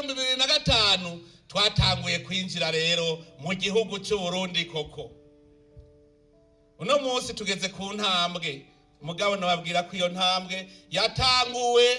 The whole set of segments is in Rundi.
w'ibihumbi bibiri na gatanu twatanguye kwinjira rero mu gihugu cy'uburundi koko uno munsi tugeze ku ntambwe mugabo nababwira ko iyo ntambwe yatanguwe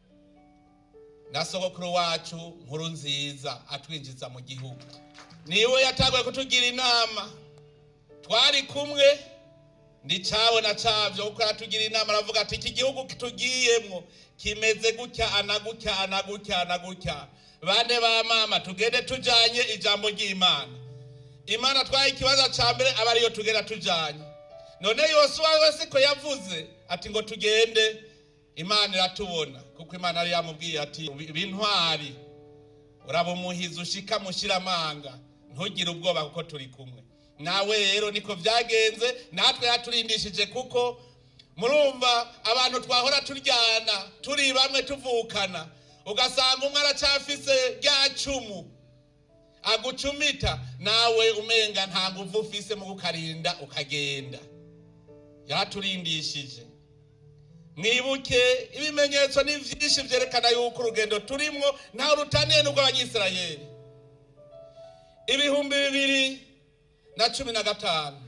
na sogokuru wacu nkuru nziza atwinjiza mu gihugu niwe yatanguye kutugira inama twari kumwe ndicabona cavyo kuko aratugira inama aravuga ati iki gihugu tugiyemwo kimeze gutya anagutya anagutya anagutya bane ba mama tugende tujanye ijambo ry'imana imana twaye ikibazo ca mbere aba ariyo tugenda tujanye none yosuwa wese ko yavuze ati ngo tugende imana iratubona kuko imana yari yamubwiye ati bintwari uraba umuhizi ushika mushiramanga ntugire ubwoba kuko turi kumwe nawe rero niko byagenze natwe yaturindishije kuko murumva abantu twahora turyana turi bamwe tuvukana ugasanga umwe aracyafise rya cumu agucumita nawe umenga nta nguvu ufise mu kukarinda ukagenda yaturindishije mwibuke ibimenyetso ni byinshi byerekana yuko urugendo turimwo ntawe rutaniye n'ubw'abanyisirayeli ibihumbi bibiri na cumi na gatanu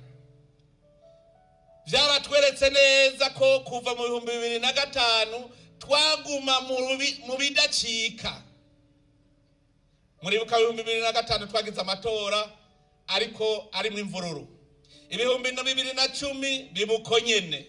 byaratweretse neza ko kuva mu bihumbi bibiri na gatanu twaguma mu bidacika muribuka ibihumbi bibiri na gatanu twagize amatora ariko arimo imvururu ibihumbi na bibiri na cumi bibuko nyene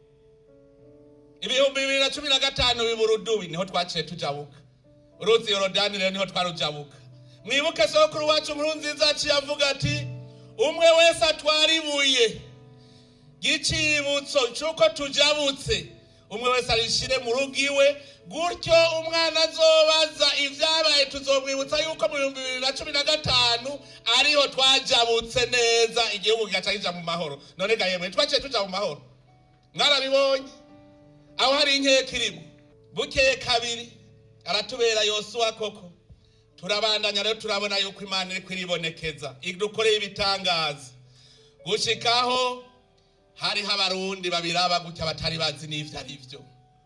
ibihumbi bibiri na cumi na gatanu biburudubi niho twaciye tujabuka uruzi yorodani rero niho twarujabuka mwibuke sokuru wacu nkuru nziza yaciye avuga ati umwe wese atwara ibuye ry'icibutso c'uko tujabutse umwe wese arishire mu rugo iwe gutyo umwana azobaza ibyabaye tuzomwibutsa yuko mu bihumbi bibiri na cumi na gatanu ariho twajabutse neza igihugu kigaca kija mu mahoro none ga yemwe twaciye tuja mu mahoro mwarabibonye aho hari inkeka irimo bukeye kabiri aratubera yosuwa koko turabandanya rero turabona yuko imana iri kwiribonekeza idukoreye ibitangaza gushikaho hariho abarundi babiraba gutya batari bazi n'ivyo ari vyo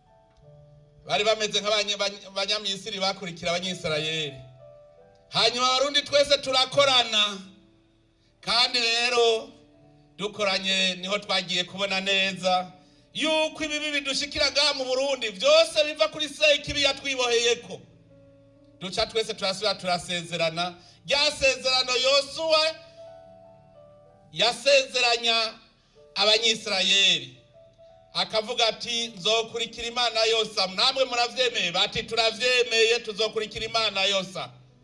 bari bameze nk'abanyamisiri bakurikira abanyisirayeli hanyuma abarundi twese turakorana kandi rero dukoranye niho twagiye kubona neza yuko ibibi bidushikira ngaha mu burundi byose biva kuri sekibi yatwiboheyeko duca twese turasubira turasezerana rya sezerano yosuwa yasezeranya abanyisirayeli akavuga ati nzokurikira imana yose namwe muravyemeye bati turavyemeye tuzokurikira imana yose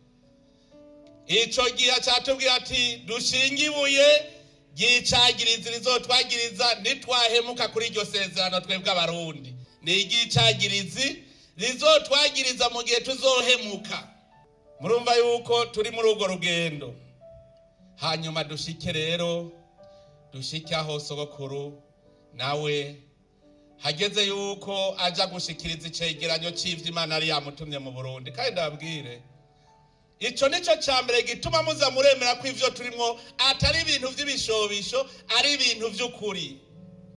ico gihe catubwira ati dushinge ibuye ry'icagirizi rizotwagiriza nitwahemuka kuri iryo sezerano twebwe abarundi ni iry'icagirizi rizotwagiriza mu gihe tuzohemuka murumva yuko turi muri urwo rugendo hanyuma dushike rero dushike aho sogokuru nawe hageze yuko aja gushikiriza icegeranyo c'ivyo imana yari yamutumye mu burundi kandi ndababwire ico nico ca mbere gituma muza muremera ko ivyo turimwo atari ibintu vy'ibishobisho ari ibintu vy'ukuri